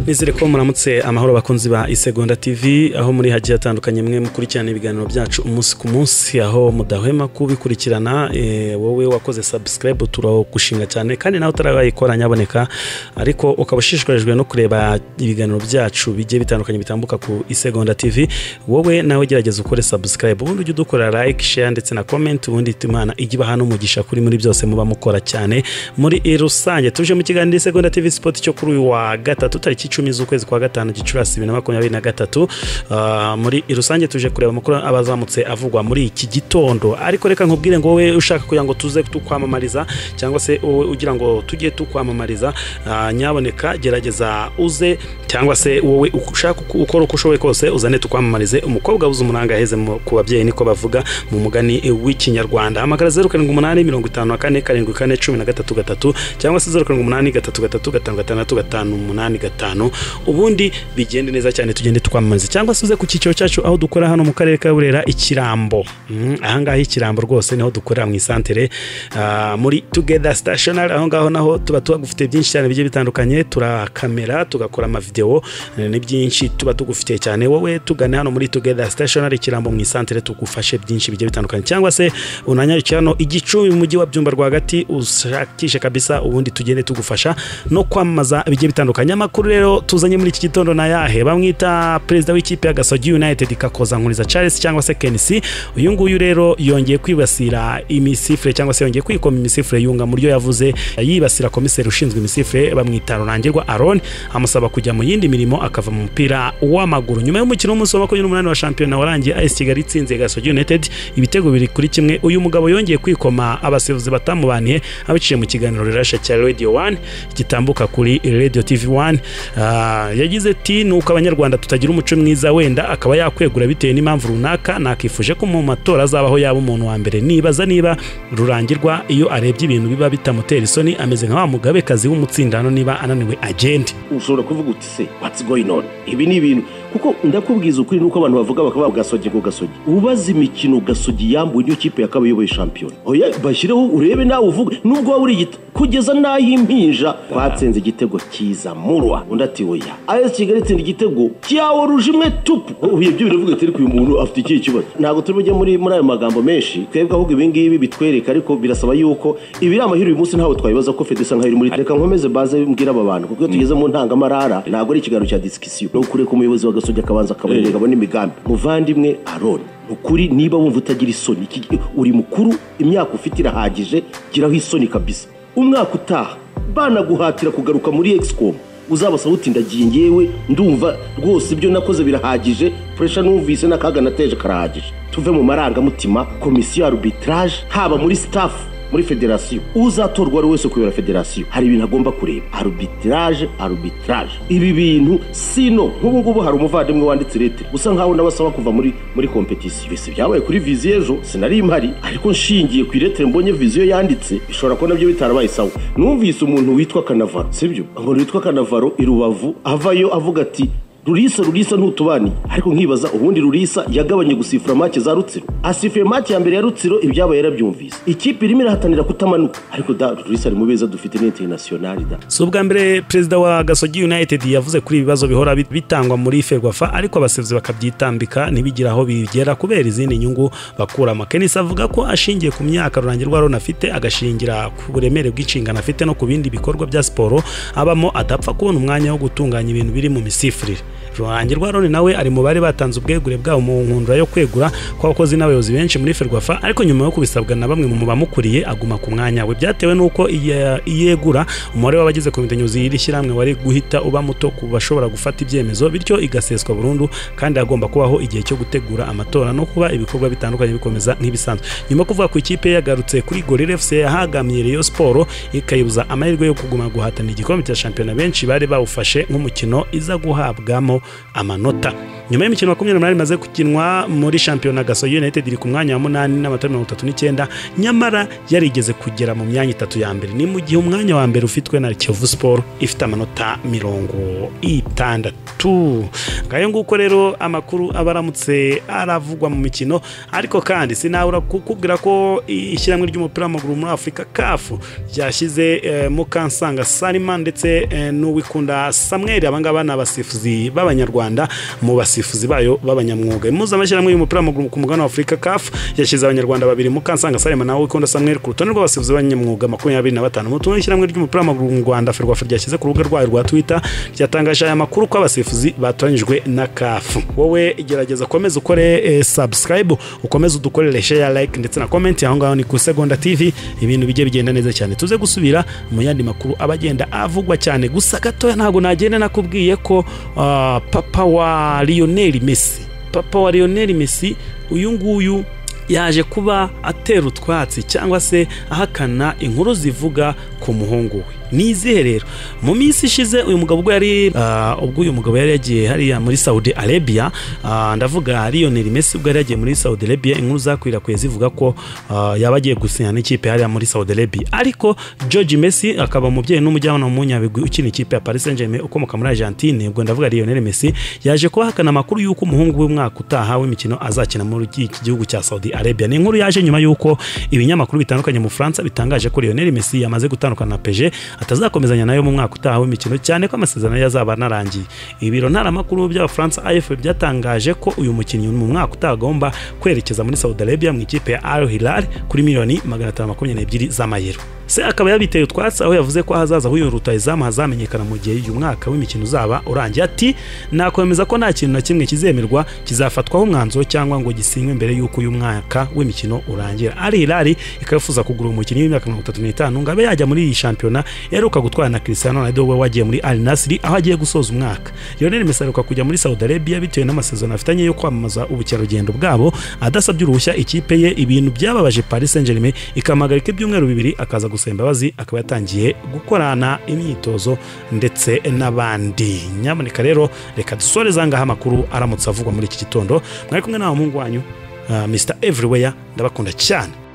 nizere ko muramutse amahoro bakunzi ba isegonda tv aho muri hagiye hatandukanye mwe mukurikirana ibiganiro byacu umunsi ku munsi aho mudahwema kubikurikirana eh, wowe wakoze subscribe turagushinga cyane kandi nawe utarabayikora nyaboneka ariko ukaba ushishikarijwe no kureba ibiganiro byacu bigiye bitandukanye bitambuka ku isegonda tv wowe nawe gerageza ukore subscribe ubundi ujye udukora like share ndetse na comment ubundi imana ijye ibaha n'umugisha kuri muri byose muba mukora cyane muri rusange tuje mu kiganiro isegonda tv sport cyo kuri uyu wa gatatu tariki icumi z'ukwezi kwa gatanu gicurasi bibiri na makumyabiri na gatatu Ah, muri rusange tuje kureba amakuru abazamutse avugwa muri iki gitondo ariko reka nkubwire ngo wowe ushaka kugira ngo tuze tukwamamariza cyangwa se wowe ugira ngo tujye tukwamamariza ah, nyaboneka gerageza uze cyangwa se wowe ushaka uko- ukora uko ushoboye kose uzane tukwamamarize umukobwa abuze umuranga aheze mu- ku babyeyi niko bavuga mu mugani eh, w'ikinyarwanda hamagara zeru karindwi umunani mirongo itanu na kane karindwi kane cumi na gatatu gatatu cyangwa se zeru karindwi umunani gatatu gatatu gatanu gatandatu gatanu umunani gatanu ubundi bigende neza cyane tugende twamamaza cyangwa se uze ku cyiciro cyacu aho dukora hano mu karere ka burera ikirambo Mm, ahangaha ikirambo rwose niho dukorera mu isantere ah, muri together stationary aho ngaho naho tuba tugufite byinshi cyane bigiye bitandukanye turakamera tugakora amavidewo eh, ni byinshi tuba tugufitiye cyane wowe tugane hano muri together stationary ikirambo mu isantere tugufashe byinshi bigiye bitandukanye cyangwa se unanyarukira hano igicumbi mu mujyi wa byumba rwagati ushakishe kabisa ubundi tugende tugufasha no kwamamaza bigiye bitandukanye amakuru rero tuzanye muri iki gitondo na yahe bamwita perezida w'ikipe ya gasogi united kakoza nkuriza charles cyangwa se kenisi uyu nguyu rero yongeye kwibasira imisifure cyangwa se yongeye kwikoma imisifure yunga mu ryo yavuze yibasira komiseri ushinzwe imisifure bamwita rurangirwa aron amusaba kujya mu yindi mirimo akava mu mupira w'amaguru nyuma y'umukino w'umunsi wa makumyabiri n'umunani wa shampiyona warangiye as kigali itsinze gasogi united ibitego biri kuri kimwe uyu mugabo yongeye kwikoma abasifuzi batamubaniye abiciye mu kiganiro rirasha cya radio one gitambuka kuri radio tv one Ah, yagize ati nuko abanyarwanda tutagira umuco mwiza wenda akaba yakwegura bitewe n'impamvu runaka nakifuje ko mu matora azabaho yaba umuntu wa mbere nibaza niba rurangirwa iyo arebye ibintu biba bitamutera isoni ameze nka wa mugabekazi w'umutsindano niba ananiwe agende ushobora kuvuga uti se what's going on ibi ni ibintu kuko ndakubwiza ukuri nuko abantu bavuga bakaba gasogi ngo gasogi ubaze imikino gasogi yambuwe niyo kipe yakaba iyoboye shampiyona oya bashyireho urebe nawe uvuge nubwo waba urigita kugeza n'aho impinja twatsinze igitego cyiza murwa undi ati oya as kigali itsinda igitego cyaworuje imwe tupu ubiye byo biravuga ati ariko uyu muntu afite ikihe kibazo ntabwo turi bujye muri muri ayo magambo menshi twebwe ahubwo ibi ngibi bitwereka ariko birasaba yuko ibi ari amahirwe uyu munsi ntawe twabibaza ko fede isa nkaho iri muri reka nkomeze baze mbwira aba bantu kuko iyo tugeze mu ntangamarara ntabwo ari ikiganiro cya disikisiyo ni ukuri ko umuyobozi wa gasogi akabanza akabonerera abona imigambi muvandimwe aroni ni ukuri niba wumva utagira isoni iki- uri mukuru imyaka ufite irahagije giraho isoni kabisa umwaka utaha banaguhatira kugaruka muri egisicomu uzabasaba uti ndagiye ngewe ndumva rwose ibyo nakoze birahagije puresha numvise n'akaga nateje karahagije tuve mu marangamutima komisiyo ya arbitrage haba muri staff muri federasiyo uzatorwa ari wese kuyobora federasiyo hari ibintu agomba kureba arbitrage arbitrage ibi bintu sino nk'ubu ngubu hari umuvandimwe wanditse leta usa nkaho n'abasaba kuva muri muri kompetisiyo bise byabaye kuri viziyo ejo sinari mpari ariko nshingiye ku iretere mbonye viziyo yanditse bishobora kuba nabyo bitarabaye sawa numvise umuntu witwa kanavaro sibyo umuntu witwa kanavaro i rubavu avayo avuga ati rurisa rurisa ntutubani ariko nkibaza ubundi rurisa yagabanye gusifura make za rutsiro asifuye make ya mbere ya rutsiro ibyabaye yarabyumvise ikipe irimo irahatanira kutamanuka ariko da rurisa ari mu beza dufite n'interinasiyonari da si ubwa mbere perezida wa gasogi united yavuze kuri ibi bibazo bihora bit- bitangwa muri ferwafa ariko abasifuzi bakabyitambika ntibigire aho bigera kubera izindi nyungu bakuramo kenisi avuga ko ashingiye ku myaka rurangirwa rona afite agashingira ku buremere bw'inshingano afite no ku bindi bikorwa bya siporo abamo adapfa kubona umwanya wo gutunganya ibintu biri mu misifurire rurangirwa roni nawe ari mu bari batanze ubwegure bwabo mu nkundura yo kwegura kw'abakozi n'abayobozi benshi muri ferwafa ariko nyuma yo kubisabwa na bamwe mu bamukuriye aguma ku mwanya we byatewe n'uko iye- iyegura umubare w'abagize komite nyobozi y'iri shyirahamwe wari guhita uba muto ku bashobora gufata ibyemezo bityo igaseswa burundu kandi hagomba kubaho igihe cyo gutegura amatora no kuba ibikorwa bitandukanye bikomeza nk'ibisanzwe nyuma yo kuvuga ku ikipe yagarutse kuri gorira fc yahagamiye rayon siporo ikayibuza amahirwe yo kuguma guhatana igikombe cya shampiyona benshi bari bawufashe nk'umukino iza guhabwamo amanota nyuma y'imikino makumyabiri n'umunani imaze gukinwa muri shampiyona gasogi united iri ku mwanya wa munani n'amatara mirongo itatu n'icyenda nyamara yarigeze kugera mu myanya itatu ya mbere ni mu gihe umwanya wa mbere ufitwe na kiyovu siporo ifite amanota mirongo itandatu ngayo nguko rero amakuru aba aramutse aravugwa mu mikino ariko kandi sinabura kukubwira ko ishyirahamwe ry'umupira w'amaguru muri afurika kafu ryashyize eh, mukansanga salima ndetse eh, n'uwikunda samweri abangaba ni abasifuzi b'abanyarwanda mu basifuzi bayo b'abanyamwuga impuzamashyirahamwe y'umupira w'amaguru ku mugabane wa afurika kafu yashyize abanyarwanda babiri mukansanga salima nawe wikunda samweri ku rutonde rw'abasifuzi b'abanyamwuga makumyabiri na batanu mu tundi ishyirahamwe ry'umupira w'amaguru mu rwanda ferwafa ryashyize ku rubuga rwayo rwa twita ryatangaje aya makuru ko abasifuzi batoranyijwe na kafu wowe gerageza ukomeze ukore eh, subscribe ukomeze udukorere share like ndetse na comment aho ngaho ni ku segonda tv ibintu bijye bigenda neza cyane tuze gusubira mu yandi makuru aba agenda avugwa cyane gusa gatoya ntabwo nagenda nakubwiye ko ah, papa wa lionel messi papa wa lionel messi uyu nguyu yaje kuba atera utwatsi cyangwa se ahakana inkuru zivuga ku muhungu we ni izihe rero mu minsi ishize uyu mugabo ubwo yari ah, ubwo uyu mugabo yari yagiye hariya muri saudi arabia ah, ndavuga lionel messi ubwo yari yagiye muri saudi arabia inkuru zakwirakwiye zivuga ko ah, yaba agiye gusinya n'ikipe hariya muri saudi arabia ariko george messi akaba umubyeyi n'umujyanama w'umunyabigwi ukina ikipe ya paris saint germain ukomoka muri argentine ubwo ndavuga lionel messi yaje kuba ahakana amakuru y'uko umuhungu w'umwaka utaha w'imikino azakina muri iki gihugu cya saudi arabia ni inkuru yaje nyuma y'uko ibinyamakuru bitandukanye mu bufaransa bitangaje ko lionel messi yamaze gutandukana na peje atazakomezanya nayo mu mwaka utaha w'imikino cyane ko amasezerano yazaba anarangiye ibiro ntaramakuru by'abafaransa afp byatangaje ko uyu mukinnyi mu mwaka utaha agomba kwerekeza muri saudi arabia mu ikipe ya al hilal kuri miliyoni magana atanu makumyabiri n'ebyiri z'amayero se akaba yabiteye utwatsi aho yavuze ko ahazaza h'uyu rutayizamu hazamenyekana mu gihe uyu mwaka w'imikino uzaba urangiye ati nakwemeza ko nta kintu na kimwe kizemerwa kizafatwaho umwanzuro cyangwa ngo gisinywe mbere y'uko uyu mwaka w'imikino urangira ari hilali ikaba yifuza kugura umukinnyi w'imyaka mirongo itatu n'itanu ngo abe yajya muri iyi shampiyona yaheruka gutwara na cristiano ronaldo we wagiye muri al nasiri aho agiye gusoza umwaka lionel messi aheruka kujya muri saudi arabia bitewe n'amasezerano afitanye yo kwamamaza ubukerarugendo bwabo adasabye uruhushya ikipe ye ibintu byababaje paris saint germain ikamuhagarika ibyumweru bibiri akaza gusaba imbabazi akaba yatangiye gukorana imyitozo ndetse n'abandi nyamuneka rero reka dusoreze ngaha amakuru aramutse avugwa muri iki gitondo mwari kumwe nawe muhungu wanyu ah, mr everywhere ndabakunda cyane